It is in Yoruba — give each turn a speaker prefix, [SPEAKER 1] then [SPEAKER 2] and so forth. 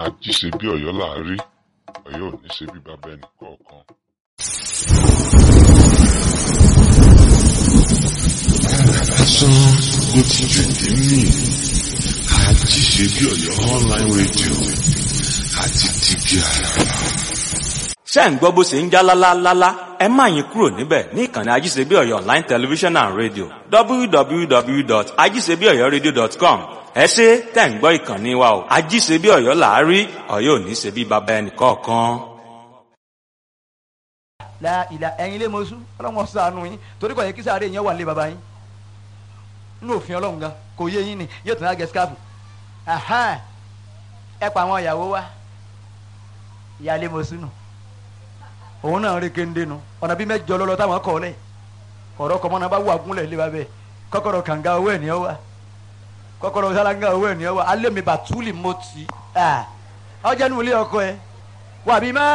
[SPEAKER 1] àjí ṣe bí ọ̀yọ́ là á rí ọ̀yọ́ ò ní ṣe bí bàbá ẹnì kọ̀ọ̀kan.
[SPEAKER 2] lásán ló ti jù ní mí àjí ṣe bí ọ̀yọ́ online radio àti tìbí àràbà.
[SPEAKER 3] ṣé ń gbọ́ bó ṣe ń já lálálálá ẹ má yín kúrò níbẹ̀ ní ìkànnì ajíṣebíọ̀yọ́ online television and radio www.ajíṣebíọ̀yọ́radio.com ẹ ṣe tẹ̀ ń gbọ́ ìkànnì wa o ajíṣebíọ̀yọ́ là á rí ọ̀yọ́ ò ní ṣe bí baba ẹnì kọ̀ọ̀kan.
[SPEAKER 4] la ìlà ẹ̀yin lé mọ́sú ọlọ́run ṣàánú yín torí kò yẹ kí sáré yẹn wà lé baba yín nínú òfin ọlọ́run gan kò yé yín ni yóò tún á gẹ skáàpù ẹ pa àwọn ìyàwó wa ìyáálé mọ́sú nù òun náà rí kéńdé nu ọ̀nà bí mẹ́jọ lọ́lọ́ táwọn kọ́ lẹ̀ ọ̀rọ̀ kọ́mọ́ náà bá wà gúnlẹ̀ lé babẹ́ kọ́kọ́rọ́ kànga owó ẹ̀ ní ọ wa kọ́kọ́rọ́ sálángà owó ẹ̀ ní ọ wa alẹ́ mi bàtúlì mọ́tì ọjà nù ilé ọkọ ẹ wà bí má.